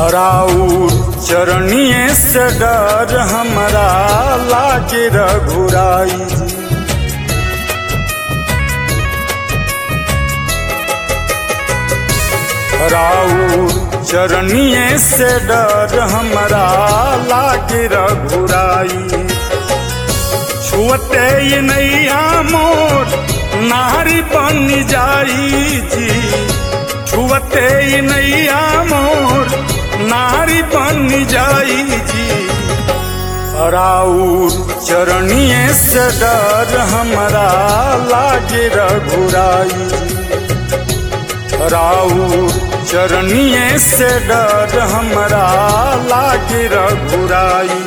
राउर चरणिए से डर हमरा लागे रघुराई जी राउर चरणिए से डर हमरा लागे रघुराई छुअते ये नैया मोर नारी बन जाई जी छुअते ये नैया मोर नारी बन जाई जी राउर चरणिए से डर हमरा लागे रघुराई राउर चरणिए से डर हमरा लागे रघुराई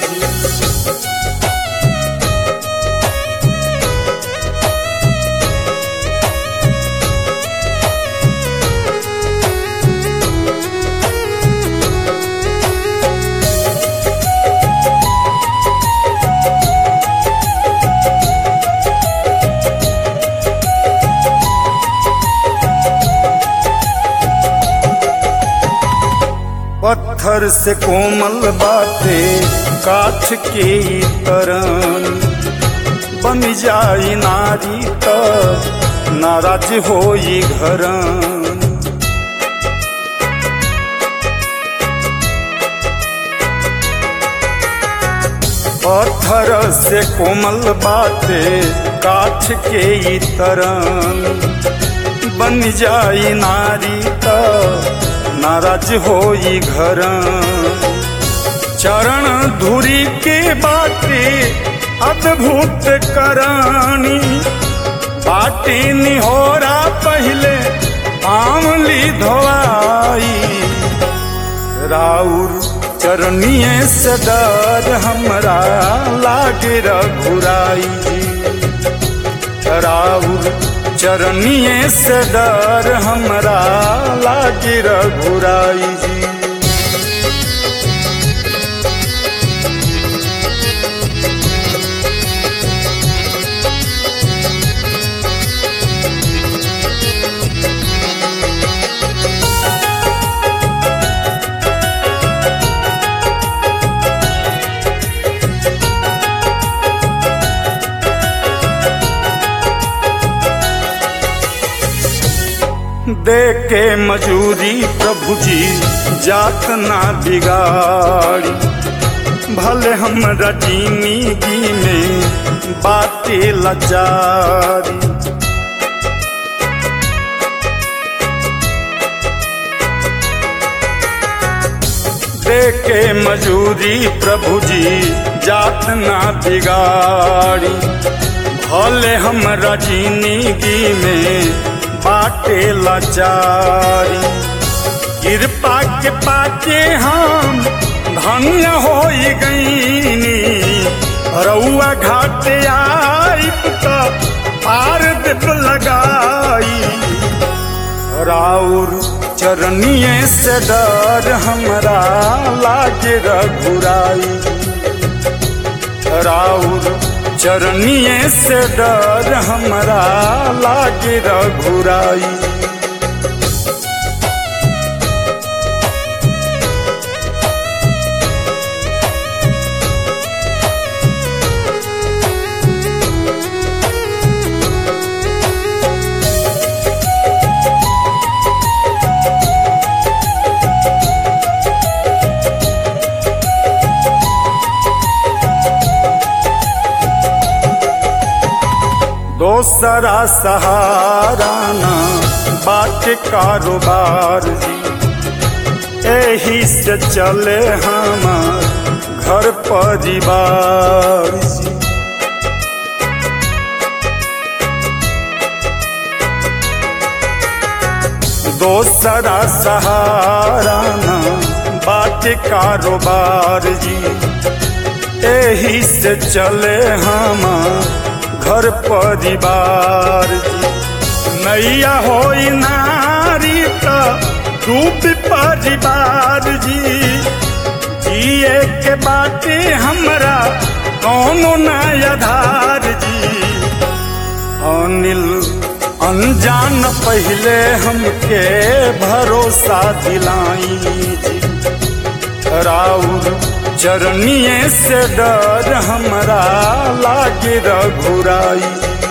पत्थर से कोमल बाटे काठ के तरन बन जाई नारी त नाराज होई घरन पत्थर से कोमल बाटे काठ के तरन बन जाई नारी त नाराज होई घर चरण धुरी के बाटे अद्भुत करानी बाटी निहोरा पहले आमली धोआई राउर चरनिए से डर हमरा लागे रघुराई राउर चरनिए से डर हमरा लागे रघुराई जी दे के मजूरी प्रभु जी जात ना बिगाड़ी भले हमरा जिंदगी में बाटे लाचारी दे के मजूरी प्रभु जी जात ना बिगाड़ी भले हमरा जिंदगी में बाटे लाचारी कृपा के पाके हम धन्य हो गईनी रउआ घाट आई तो पार दिप लगाई राउर चरनिए से डर हमरा लागे रघुराई राउर चरनिए से डर हमरा लागे रघुराई दोसरा सहारा ना बाटे कारोबार जी एही से चले हमार घर परिवार जी दोसरा सहारा ना बाटे कारोबार जी एही से चले हमार घर परिवार जी नैया हो नारी तो रूप परिवार जी जिए के बाटे हमरा कौनो नयाधार जी अनिल अनजान पहले हमके भरोसा दिलाई जी राउर चरनिए से डर हमरा लागे रघुराई